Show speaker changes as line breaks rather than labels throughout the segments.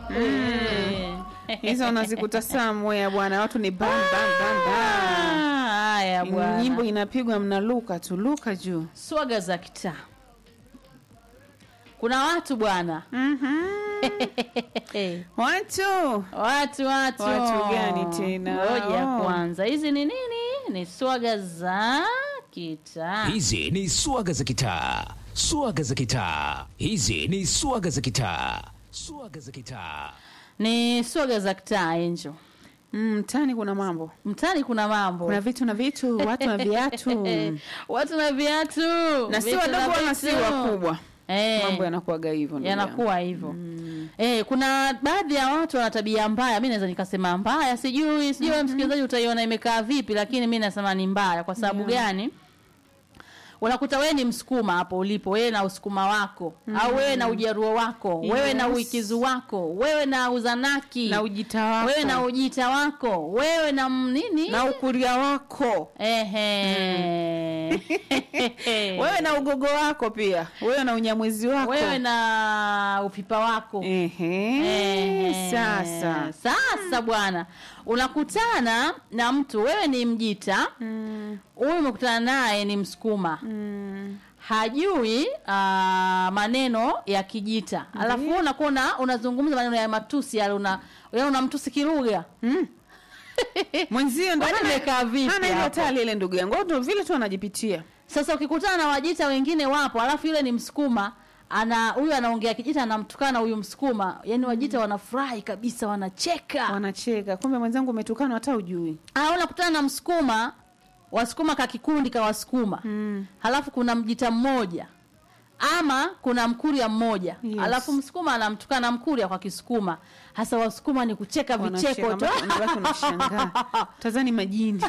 Eh.
hizo unazikuta somewhere bwana watu ni bam bam bam bam
Ah, haya bwana
nyimbo inapigwa mnaluka tu luka juu
swaga za kitaa kuna watu bwana
watu
watu watu
Watu gani tena?
ngoja
Oh.
kwanza hizi ni nini ni swaga za kitaa
Hizi ni swaga za kitaa, swaga za kitaa. Hizi ni swaga za kitaa, swaga za kitaa.
ni swaga za kitaa enjo
Mm, mtaani kuna mambo
mtani kuna mambo
kuna vitu na vitu watu na viatu
watu na viatu
na si
vitu
wadogo wala si
vitu.
wakubwa
Eh.
mambo yanakuwaga hivyo ndugu yangu.
yanakuwa hivyo eh, kuna baadhi ya watu wana tabia mbaya mi naweza nikasema mbaya sijui sijui wewe msikilizaji utaiona imekaa vipi lakini mi nasema ni mbaya kwa sababu gani unakuta wewe ni msukuma hapo ulipo wewe na usukuma wako au wewe na ujaruo wako wewe na
Yes.
uikizu wako wewe na uzanaki
na ujita wako
wewe na ujita wako wewe na m- nini
na ukuria wako
Ehe.
wewe na ugogo wako pia wewe na unyamwezi wako
wewe na upipa wako
Ehe,
Ehe.
sasa
sasa bwana unakutana na mtu wewe ni mjita huyu umekutana naye ni msukuma hajui uh, maneno ya kijita alafu wewe unakuwa una- unazungumza maneno ya matusi yale una yaani unamtusi kilugha
mwenzio ndo
Kwani
hana-
imekaa vipi
hana ile
hapo?
hatari ile ndugu yangu ndo vile tu anajipitia
sasa ukikutana na wajita wengine wapo alafu yule ni msukuma ana huyu anaongea kijita anamtukana huyu msukuma yani wajita wanafurahi kabisa wanacheka
wanacheka kumbe mwenzangu umetukana hata ujui
au unakutana na msukuma wasukuma ka kikundi ka wasukuma
Mm.
halafu kuna mjita mmoja ama kuna mkuria mmoja
Yes.
alafu msukuma anamtukana mkuria kwa kisukuma hasa wasukuma ni kucheka vicheko
Wanacheka,
tu
mpaka unabaki unashangaa tazani majini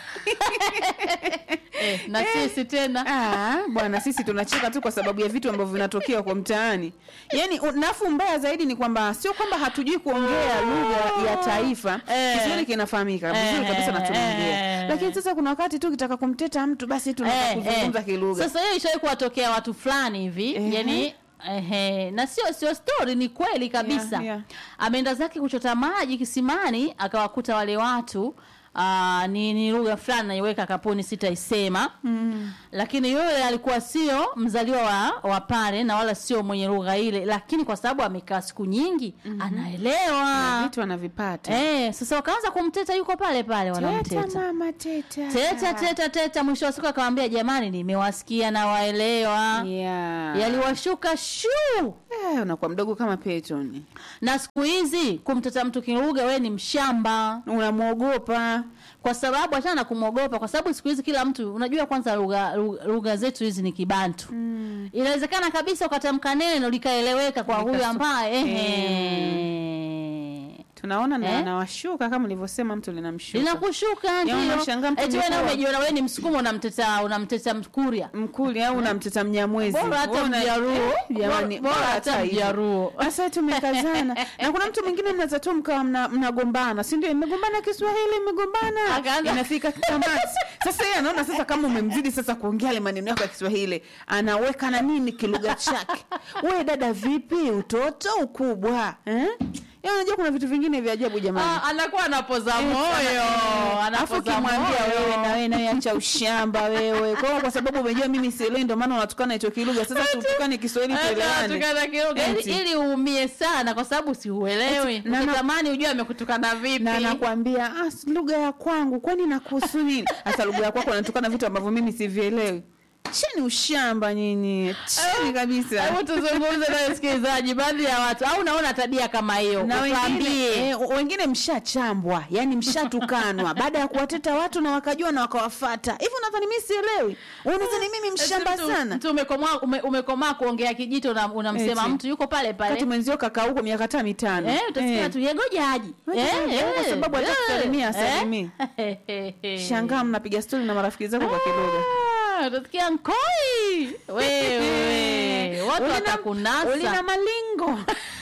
eh, na sisi tena
Ah, bwana sisi tunacheka tu kwa sababu ya vitu ambavyo vinatokea kwa mtaani yaani u- nafu mbaya zaidi ni kwamba sio kwamba hatujui kuongea lugha ya taifa
Eh.
kiswahili kinafahamika vizuri kabisa na tunaongea
Eh.
lakini sasa kuna wakati tu kitaka kumteta mtu basi tunataka
Eh,
kuzungumza
eh.
kilugha
Sasa hiyo ishawai kuwatokea watu fulani hivi
Ehe.
yani Ehe, na sio sio story ni kweli kabisa
Yeah, yeah.
ameenda zake kuchota maji kisimani akawakuta wale watu Aa, ni, ni lugha fulani naiweka kapuni sitaisema mm. lakini yule alikuwa sio mzaliwa wa, wa pale na wala sio mwenye lugha ile lakini kwa sababu amekaa siku nyingi mm-hmm. anaelewa
vitu anavipata
eh, sasa wakaanza kumteta yuko pale pale wanamteta
teta mama teta
teta teta teta mwisho wa siku akamwambia jamani nimewasikia na waelewa
yeah.
yaliwashuka shuu
eh, unakuwa mdogo kama petoni
na siku hizi kumteta mtu kilugha we ni mshamba
unamwogopa
kwa sababu achana na kumwogopa kwa sababu siku hizi kila mtu unajua kwanza lugha lugha- lugha zetu hizi ni kibantu mm. inawezekana kabisa ukatamka neno likaeleweka kwa huyu
Likasu-
ambaye ehe
tunaona na
Eh?
anawashuka kama ulivyosema mtu linamshuka
linakushuka ndio
unashangaa mtu
eti wewe na
amekuwa-
umejiona wewe ni msukuma unamteta unamteta mkuria
mkuli au unamteta mnyamwezi
Bora hata
Una-
Mjaruo.
Eh, jamani,
Bora- bora hata
hivyo.
Mjaruo.
sasa tumekazana na kuna mtu mwingine mnaweza tu mkawa mna- mnagombana si ndio mmegombana kiswahili mmegombana
Akaanza-
inafika tamati sasa yeye anaona sasa kama umemzidi sasa kuongea yale maneno yako ya kiswahili anaweka na nini kilugha chake we dada vipi utoto ukubwa eh? Yaani unajua kuna vitu vingine vya ajabu jamani
Ah, anakuwa anapoza
Eh,
moyo
alafu
anapoza
ukimwambia wewe na
moyo
wewe nawe acha ushamba wewe kwa hiyo kwa sababu umejua mimi sielewi ndio maana unatukana hicho kilugha sasa tutukane Kiswahili
Hata
tuelewane
atukana kilugha ili,
Eti.
ili uumie sana kwa sababu siuelewi
Eti, na- na-
ukitamani ujue amekutukana vipi
na anakwambia ah, si lugha ya kwangu kwani nakuhusu nini hasa lugha ya kwako anatukana vitu ambavyo mimi sivielewi cheni ushamba nyinyi cheni kabisa
hebu tuzungumze na msikilizaji baadhi ya watu au unaona tabia kama hiyo
na wengine,
utuambie
eh, wengine mshachambwa yani mshatukanwa baada ya kuwateta watu na wakajua na wakawafata hivi unadhani mi sielewi unadhani mimi mshamba
Mtu-
sana
mtu umekomaa ume, umekomaa kuongea kijito una- unamsema
Eti.
mtu yuko pale
kati
pale
mwenzio kaka huko miaka taa mitano
Eh, utasikia
Eh.
tu yegoja aji
Ngoja aje, kwa sababu hata kusalimia hasalimii. shangaa mnapiga stori na marafiki zako kwa kilugha
Ah, utasikia nkoi wewe watu
Ulina-
watakunasa
ulina malingo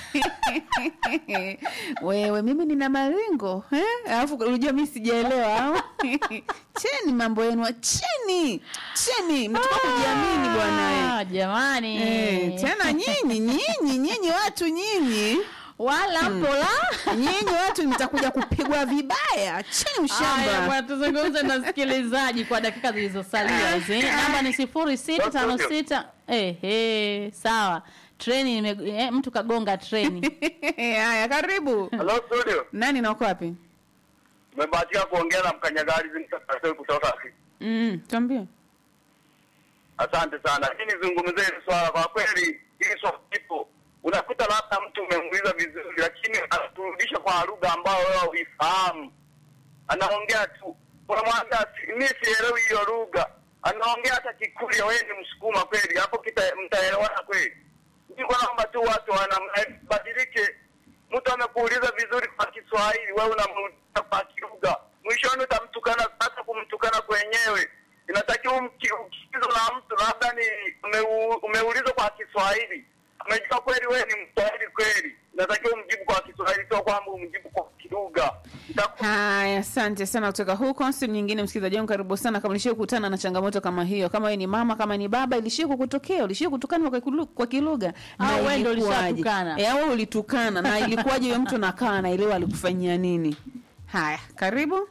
wewe mimi nina malingo eh? alafu unajua mi sijaelewa au? cheni mambo yenu cheni cheni mnatoka kujiamini bwana eh.
Ah, jamani
Eh, tena nyinyi nyinyi nyinyi watu nyinyi
wala pola
nyinyi watu mtakuja kupigwa vibaya chini
Haya,
ushamba
bwana, tuzungumze na msikilizaji kwa dakika zilizosalia hizi. Namba ni sifuri sita tano sita. Ehe, sawa. Treni ime, eh, mtu kagonga treni.
haya karibu
Hello studio.
nani na uko wapi
Nimebahatika kuongea na mkanyagari Zimtakasoi kutoka
mm, tuambie
Asante sana. Hii nizungumzie hili swala kwa kweli, hili swala lipo. Unakuta labda mtu umemuuliza vizuri, lakini anaturudisha kwa lugha ambayo wewe huifahamu. Anaongea tu, unamwambia si- mi sielewi hiyo lugha, anaongea hata Kikurya, wewe ni Msukuma kweli, hapo kita- mtaelewana kweli? Niko naomba tu watu wanabadilike. Mtu amekuuliza vizuri kwa Kiswahili, wewe unamuuliza kwa kilugha, mwishoni utamtukana. Hata kumtukana kwenyewe inatakiwa umki- ukiulizwa na mtu labda ni umeu- umeulizwa kwa Kiswahili, amejua kweli wewe ni Mswahili kweli, inatakiwa umjibu kwa Kiswahili, sio kwamba umjibu kwa kilugha. Itaku-
haya asante sana kutoka huko simu nyingine msikilizaji wangu karibu sana kama ulishia kukutana na changamoto kama hiyo kama wewe ni mama kama ni baba ilishia kukutokea ulishia kutukana kwa, kulu- kwa kilugha
Au wewe ndio
ilikuwaje?
ulishatukana?
Eh, au wewe ulitukana na ilikuwaje huyo mtu nakaa anaelewa alikufanyia nini haya karibu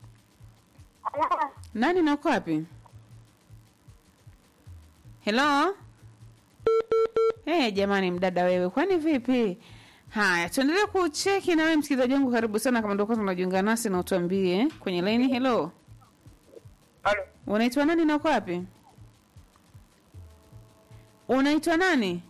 nani na uko wapi helo hey, jamani mdada wewe kwani vipi haya tuendelee kucheki nawe msikilizaji wangu karibu sana kama ndio kwanza unajiunga nasi na utuambie kwenye laini helo
Halo.
unaitwa nani na uko wapi unaitwa nani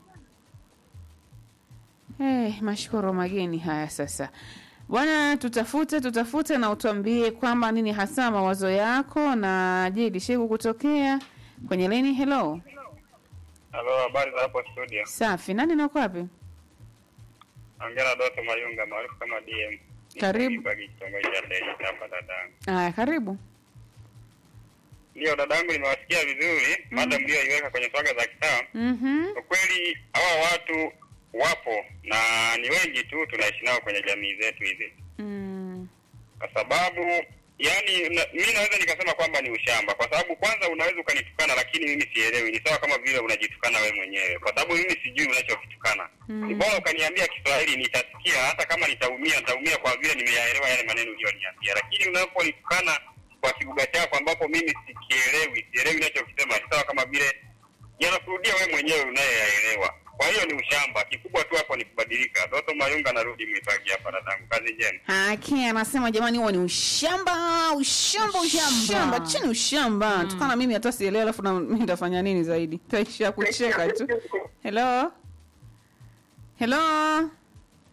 hey, mashukuru mageni haya sasa bwana tutafute tutafute na utuambie kwamba nini hasa mawazo yako na je ilishai kukutokea kwenye laini helo
Halo, habari za hapo studio.
safi nani na uko wapi
Ongea na Doto Mayunga maarufu kama DM. Niko
Karibu.
Kibaki, kitongoji cha Ndege hapa dadangu.
haya karibu
Ndio dadangu, nimewasikia vizuri mada mlioiweka kwenye swaga za kitaa.
Mhm.
Kwa kweli hawa watu wapo na ni wengi tu tunaishi nao kwenye jamii zetu hizi,
Mm.
kwa sababu yani na, mi naweza nikasema kwamba ni ushamba, kwa sababu kwanza unaweza ukanitukana, lakini mimi sielewi. Ni sawa kama vile unajitukana we mwenyewe, kwa sababu mimi sijui unachokitukana. Ni bora ukaniambia Kiswahili, nitasikia. Hata kama nitaumia, nitaumia kwa vile nimeyaelewa yale maneno uliyoniambia, lakini unaponitukana kwa kilugha chako ambapo mimi sikielewi, sielewi unachokisema, ni sawa kama vile yanakurudia we mwenyewe unayeyaelewa. Kwa hiyo ni ushamba. Kikubwa tu hapo ni kubadilika. Doto Mayunga, narudi Mwipagi hapa dadangu, kazi njema.
Haki anasema jamani, huo ni ushamba, ushamba, ushamba, chini ushamba. Tukana mimi hata sielewi, alafu na mimi nitafanya nini zaidi? Taisha kucheka tu. Hello, hello,